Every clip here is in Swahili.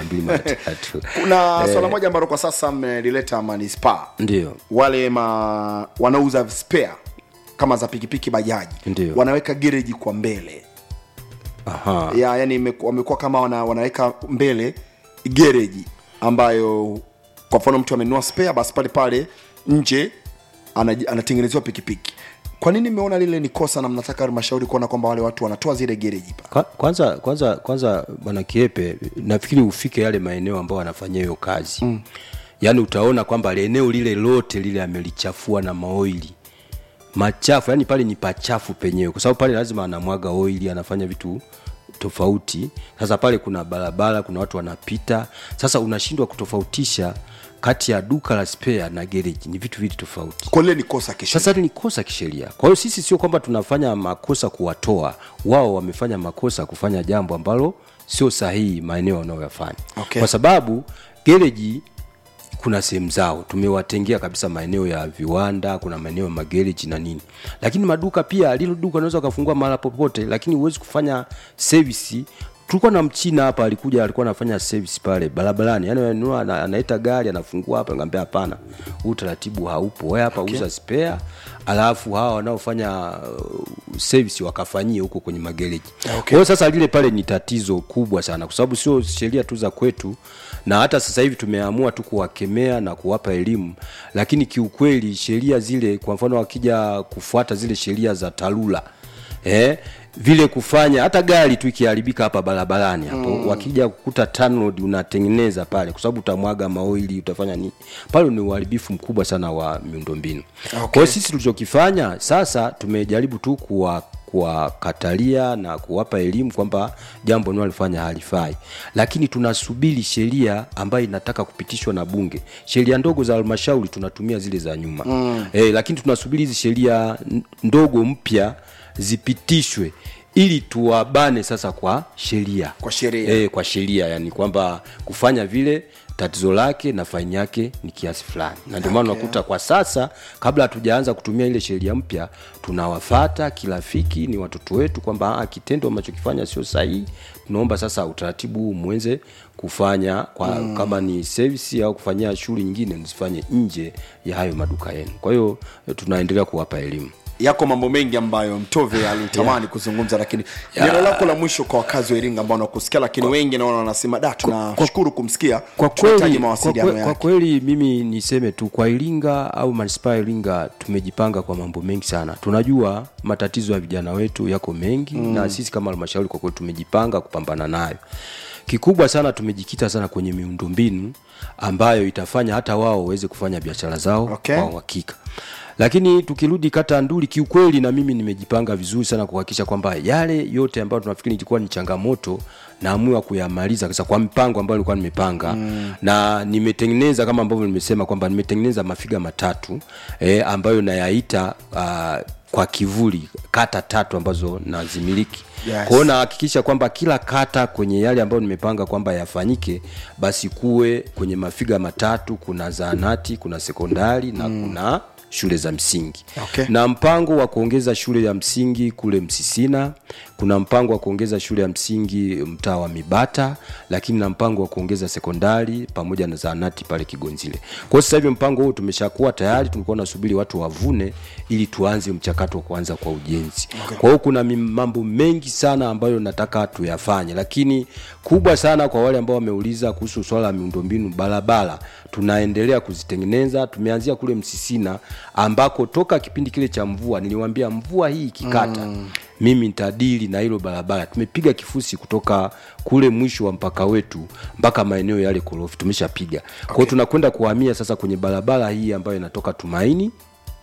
mbili mara tatu kuna swala moja ambalo kwa sasa mmelileta manispaa ndio wale ma wanauza spare kama za pikipiki bajaji Ndio. wanaweka gereji kwa mbele aha ya yani imeku- wamekuwa kama wana, wanaweka mbele gereji ambayo kwa mfano mtu amenunua spare basi pale pale nje anaji- anatengenezewa pikipiki kwa nini mmeona lile ni kosa na mnataka halmashauri kuona kwamba wale watu wanatoa zile gereji pale Kwa- kwanza kwanza kwanza bwana kiepe nafikiri ufike yale maeneo ambayo wanafanyia hiyo kazi mm. yaani utaona kwamba eneo lile lote lile amelichafua na maoili machafu yani pale ni pachafu penyewe kwa sababu pale lazima anamwaga oili anafanya vitu tofauti sasa pale kuna barabara kuna watu wanapita sasa unashindwa kutofautisha kati ya duka la spare na gereji ni vitu vili tofauti kwa lile ni kosa kisha sasa hili ni kosa kisheria kwa hiyo sisi sio kwamba tunafanya makosa kuwatoa wao wamefanya makosa kufanya jambo ambalo sio sahihi maeneo wanayoyafanya Okay. kwa sababu gereji kuna sehemu zao tumewatengea kabisa maeneo ya viwanda kuna maeneo ya magereji na nini lakini maduka pia lilo duka unaweza ukafungua mahala popote lakini huwezi kufanya service tulikuwa na mchina hapa alikuja alikuwa anafanya service pale barabarani yani ananunua ana- anaita gari anafungua hapa ngambia hapana huu utaratibu haupo wewe hapa okay. uza spare alafu hawa wanaofanya uh, service wakafanyie huko kwenye magereji okay. kwa hiyo sasa lile pale ni tatizo kubwa sana kwa sababu sio sheria tu za kwetu na hata sasa hivi tumeamua tu kuwakemea na kuwapa elimu lakini kiukweli sheria zile kwa mfano wakija kufuata zile sheria za tarura eh, vile kufanya hata gari tu ikiharibika hapa barabarani hapo mm. wakija kukuta tanroad unatengeneza pale kwa sababu utamwaga maoili utafanya nini pale ni uharibifu mkubwa sana wa miundombinu okay. kwa hiyo sisi tulichokifanya sasa tumejaribu tu kuwa kuwakatalia na kuwapa elimu kwamba jambo nalifanya halifai lakini tunasubiri sheria ambayo inataka kupitishwa na bunge sheria ndogo za halmashauri tunatumia zile za nyuma mm. e, lakini tunasubiri hizi sheria n- ndogo mpya zipitishwe ili tuwabane sasa kwa sheria Kwa sheria. e, kwa sheria yani kwamba kufanya vile tatizo lake na faini yake ni kiasi fulani na ndio maana Okay. unakuta kwa sasa kabla hatujaanza kutumia ile sheria mpya tunawafata kirafiki ni watoto wetu kwamba ah, kitendo amachokifanya sio sahihi tunaomba sasa utaratibu huu mwenze kufanya kwa, mm. kama ni service au kufanyia shughuli nyingine msifanye nje ya hayo maduka yenu kwa hiyo eh, tunaendelea kuwapa elimu yako mambo mengi ambayo mtove alitamani yeah. kuzungumza lakini neno lako la mwisho kwa wakazi wa iringa ambao wanakusikia lakini wengi naona wanasema da tunashukuru kumsikia kwa tunahitaji kweli, kwa, mawasiliano kwe, kwa yake kweli mimi niseme tu kwa iringa au manispaa ya iringa tumejipanga kwa mambo mengi sana tunajua matatizo ya vijana wetu yako mengi mm. na sisi kama halmashauri kwa kweli tumejipanga kupambana nayo kikubwa sana tumejikita sana kwenye miundombinu ambayo itafanya hata wao waweze kufanya biashara zao Okay. kwa uhakika lakini tukirudi kata ya nduli kiukweli na mimi nimejipanga vizuri sana kuhakikisha kwamba yale yote ambayo tunafikiri ilikuwa ni changamoto naamua kuyamaliza sasa kwa mpango ambao nilikuwa nimepanga mm. na nimetengeneza kama ambavyo nimesema kwamba nimetengeneza mafiga matatu eh, ambayo nayaita uh, kwa kivuli kata tatu ambazo nazimiliki Yes. kwao nahakikisha kwamba kila kata kwenye yale ambayo nimepanga kwamba yafanyike basi kuwe kwenye mafiga matatu kuna zaanati kuna sekondari na mm. kuna shule za msingi Okay. na mpango wa kuongeza shule ya msingi kule msisina kuna mpango wa kuongeza shule ya msingi mtaa wa mibata lakini na mpango wa kuongeza sekondari pamoja na zaanati pale kigonzile kwa hiyo sasa hivi mpango huu tumeshakuwa tayari tulikuwa nasubiri watu wavune ili tuanze mchakato wa kuanza kwa ujenzi okay. kwa hiyo kuna mi- mambo mengi sana ambayo nataka tuyafanye lakini kubwa sana kwa wale ambao wameuliza kuhusu swala la miundombinu barabara tunaendelea kuzitengeneza tumeanzia kule msisina ambako toka kipindi kile cha mvua niliwambia mvua hii ikikata mm. mimi nitadili na hilo barabara tumepiga kifusi kutoka kule mwisho wa mpaka wetu mpaka maeneo yale korofi tumeshapiga okay. kwao tunakwenda kuhamia sasa kwenye barabara hii ambayo inatoka tumaini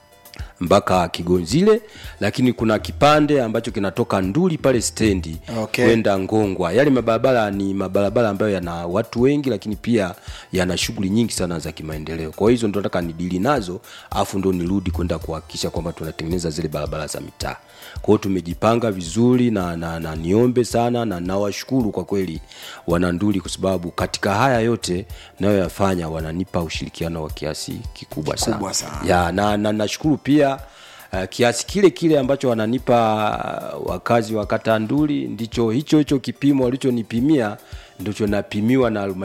mpaka kigonzile lakini kuna kipande ambacho kinatoka nduli pale stendi Okay. kwenda ngongwa yale mabarabara ni mabarabara ambayo yana watu wengi lakini pia yana shughuli nyingi sana za kimaendeleo kwa hiyo hizo ndo nataka nidili nazo afu ndo nirudi kwenda kuhakikisha kwamba tunatengeneza zile barabara za mitaa kwa hiyo tumejipanga vizuri na, na, na niombe sana na nawashukuru kwa kweli wananduli kwa sababu katika haya yote nayoyafanya wananipa ushirikiano wa kiasi kikubwa, Kikubwa sana, sana. ya na, na nashukuru pia uh, kiasi kile kile ambacho wananipa uh, wakazi wa kata nduli ndicho hicho hicho kipimo walichonipimia ndicho napimiwa na